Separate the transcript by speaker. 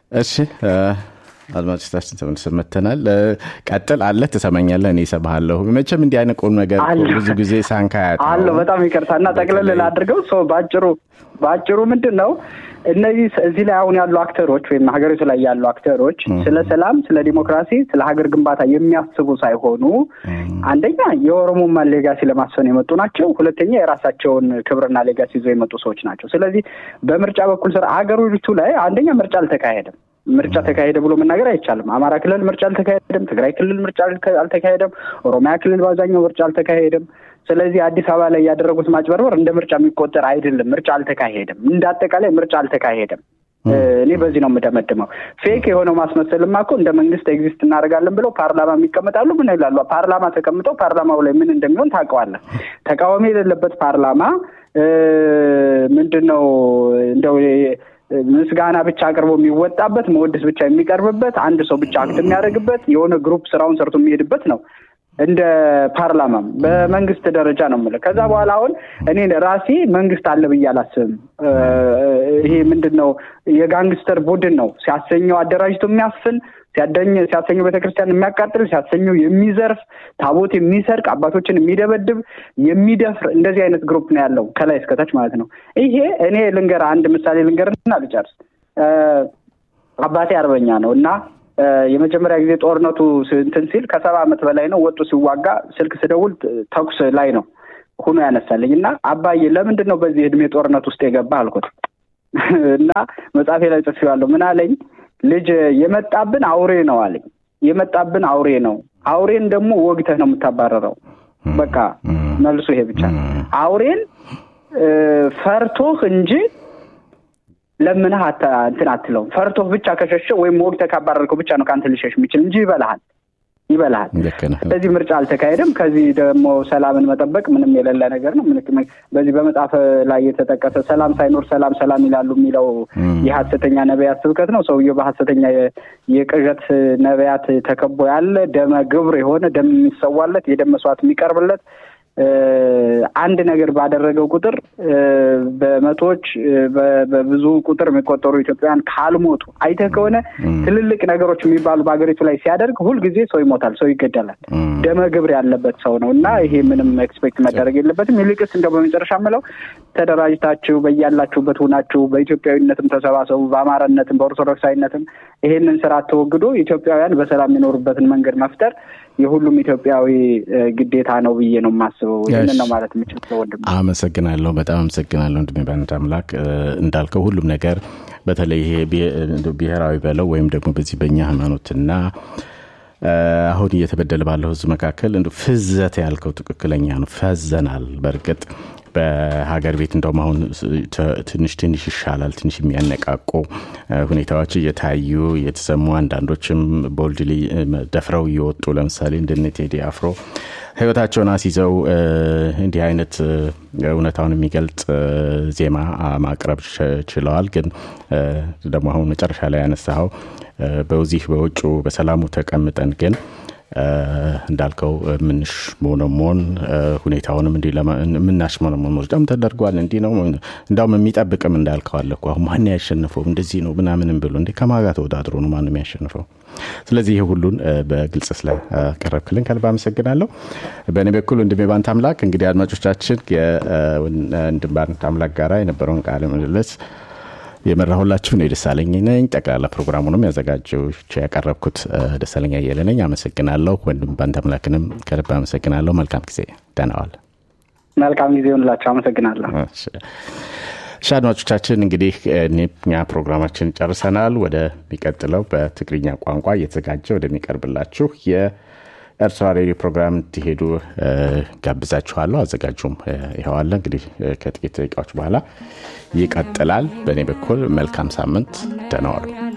Speaker 1: እሺ አድማጮቻችን ተመልሰን መተናል። ቀጥል አለ ትሰማኛለህ፣ እኔ እሰማሃለሁ። መቼም እንዲህ አይነት ቁም ነገር ብዙ ጊዜ ሳንካያት
Speaker 2: አለው። በጣም ይቅርታ እና ጠቅለል ላድርገው ሰው በአጭሩ በአጭሩ ምንድን ነው እነዚህ እዚህ ላይ አሁን ያሉ አክተሮች ወይም ሀገሪቱ ላይ ያሉ አክተሮች ስለ ሰላም፣ ስለ ዲሞክራሲ፣ ስለ ሀገር ግንባታ የሚያስቡ ሳይሆኑ አንደኛ የኦሮሞማን ሌጋሲ ለማስፈን የመጡ ናቸው። ሁለተኛ የራሳቸውን ክብርና ሌጋሲ ይዘው የመጡ ሰዎች ናቸው። ስለዚህ በምርጫ በኩል ስራ ሀገሪቱ ላይ አንደኛ ምርጫ አልተካሄደም። ምርጫ ተካሄደ ብሎ መናገር አይቻልም። አማራ ክልል ምርጫ አልተካሄደም። ትግራይ ክልል ምርጫ አልተካሄደም። ኦሮሚያ ክልል በአብዛኛው ምርጫ አልተካሄደም። ስለዚህ አዲስ አበባ ላይ ያደረጉት ማጭበርበር እንደ ምርጫ የሚቆጠር አይደለም። ምርጫ አልተካሄደም። እንደ አጠቃላይ ምርጫ አልተካሄደም። እኔ በዚህ ነው የምደመድመው። ፌክ የሆነው ማስመሰልማ እኮ እንደ መንግስት ኤግዚስት እናደርጋለን ብለው ፓርላማ የሚቀመጣሉ። ምን ይላሉ? ፓርላማ ተቀምጠው ፓርላማው ላይ ምን እንደሚሆን ታውቀዋለህ። ተቃዋሚ የሌለበት ፓርላማ ምንድን ነው እንደው ምስጋና ብቻ አቅርቦ የሚወጣበት መወደስ ብቻ የሚቀርብበት አንድ ሰው ብቻ አክት የሚያደርግበት የሆነ ግሩፕ ስራውን ሰርቶ የሚሄድበት ነው። እንደ ፓርላማም በመንግስት ደረጃ ነው የምልህ። ከዛ በኋላ አሁን እኔ ራሴ መንግስት አለ ብዬ አላስብም። ይሄ ምንድን ነው የጋንግስተር ቡድን ነው ሲያሰኘው አደራጅቶ የሚያፍን ሲያሰኘው ቤተክርስቲያን የሚያቃጥል ሲያሰኘው የሚዘርፍ ታቦት የሚሰርቅ አባቶችን የሚደበድብ የሚደፍር እንደዚህ አይነት ግሩፕ ነው ያለው ከላይ እስከታች ማለት ነው። ይሄ እኔ ልንገር አንድ ምሳሌ ልንገርና ልጨርስ። አባቴ አርበኛ ነው እና የመጀመሪያ ጊዜ ጦርነቱ እንትን ሲል ከሰባ ዓመት በላይ ነው ወጡ ሲዋጋ ስልክ ስደውል ተኩስ ላይ ነው ሁኖ ያነሳልኝ እና አባዬ ለምንድን ነው በዚህ እድሜ ጦርነት ውስጥ የገባ አልኩት እና መጽሐፌ ላይ ጽፌዋለሁ። ምን አለኝ ልጅ የመጣብን አውሬ ነው አለኝ። የመጣብን አውሬ ነው። አውሬን ደግሞ ወግተህ ነው የምታባረረው። በቃ መልሱ ይሄ ብቻ ነው። አውሬን ፈርቶህ እንጂ ለምንህ እንትን አትለውም። ፈርቶህ ብቻ ከሸሸ ወይም ወግተህ ካባረርከው ብቻ ነው ከአንተ ሊሸሽ የሚችል እንጂ ይበልሃል ይበልሃል። ስለዚህ ምርጫ አልተካሄደም። ከዚህ ደግሞ ሰላምን መጠበቅ ምንም የሌለ ነገር ነው። በዚህ በመጽሐፍ ላይ የተጠቀሰ ሰላም ሳይኖር ሰላም ሰላም ይላሉ የሚለው የሀሰተኛ ነቢያት ስብከት ነው። ሰውየው በሀሰተኛ የቅዠት ነቢያት ተከቦ ያለ ደመ ግብር የሆነ ደም የሚሰዋለት የደም መስዋዕት የሚቀርብለት አንድ ነገር ባደረገው ቁጥር በመቶዎች በብዙ ቁጥር የሚቆጠሩ ኢትዮጵያውያን ካልሞቱ አይተህ ከሆነ ትልልቅ ነገሮች የሚባሉ በሀገሪቱ ላይ ሲያደርግ ሁልጊዜ ሰው ይሞታል፣ ሰው ይገደላል። ደመ ግብር ያለበት ሰው ነው እና ይሄ ምንም ኤክስፔክት መደረግ የለበትም። ይልቅስ እንደው በመጨረሻ ምለው ተደራጅታችሁ በያላችሁበት ሁናችሁ በኢትዮጵያዊነትም ተሰባሰቡ፣ በአማራነትም በኦርቶዶክሳዊነትም ይሄንን ስራ ተወግዶ ኢትዮጵያውያን በሰላም የሚኖሩበትን መንገድ መፍጠር የሁሉም ኢትዮጵያዊ ግዴታ ነው ብዬ ነው የማስበው። ይህንን ነው ማለት የምችል ወንድም።
Speaker 1: አመሰግናለሁ። በጣም አመሰግናለሁ ወንድሜ ባንድ አምላክ እንዳልከው ሁሉም ነገር በተለይ ይሄ ብሔራዊ በለው ወይም ደግሞ በዚህ በእኛ ሃይማኖትና አሁን እየተበደለ ባለው ህዝብ መካከል እንደ ፍዘት ያልከው ትክክለኛ ነው። ፈዘናል። በእርግጥ በሀገር ቤት እንደውም አሁን ትንሽ ትንሽ ይሻላል። ትንሽ የሚያነቃቁ ሁኔታዎች እየታዩ እየተሰሙ አንዳንዶችም ቦልድሊ ደፍረው እየወጡ ለምሳሌ እንደነ ቴዲ አፍሮ ህይወታቸውን አስይዘው እንዲህ አይነት እውነታውን የሚገልጽ ዜማ ማቅረብ ችለዋል። ግን ደግሞ አሁን መጨረሻ ላይ ያነሳኸው በዚህ በውጩ በሰላሙ ተቀምጠን ግን እንዳልከው የምንሽሞነሞን ሁኔታውንም እንዲ የምናሽሞነሞን ምርጫም ተደርጓል። እንዲህ ነው እንዳውም የሚጠብቅም እንዳልከው አለ እኮ አሁን ማን ያሸንፈው እንደዚህ ነው ምናምንም ብሎ እንዲ ከማጋ ተወዳድሮ ነው ማንም የሚያሸንፈው። ስለዚህ ይህ ሁሉን በግልጽ ስለቀረብክልን ከልብ አመሰግናለሁ። በእኔ በኩል ወንድሜ ባንት አምላክ እንግዲህ አድማጮቻችን ወንድም ባንት አምላክ ጋራ የነበረውን ቃለ ምልልስ የመራሁላችሁ እኔ ደሳለኝ ነኝ። ጠቅላላ ፕሮግራሙንም ያዘጋጀው ያቀረብኩት ደሳለኝ አየለ ነኝ። አመሰግናለሁ። ወንድም ባንተ አምላክንም ከልብ አመሰግናለሁ። መልካም ጊዜ። ደህና ዋል።
Speaker 2: መልካም ጊዜ ሆንላቸው። አመሰግናለሁ።
Speaker 1: እሺ አድማጮቻችን እንግዲህ እኛ ፕሮግራማችን ጨርሰናል። ወደሚቀጥለው በትግርኛ ቋንቋ እየተዘጋጀ ወደሚቀርብላችሁ የኤርትራ ሬዲዮ ፕሮግራም እንዲሄዱ ጋብዛችኋለሁ። አዘጋጁም ይኸዋለ እንግዲህ ከጥቂት ደቂቃዎች በኋላ ይቀጥላል። በእኔ በኩል መልካም ሳምንት። ደህና ዋሉ።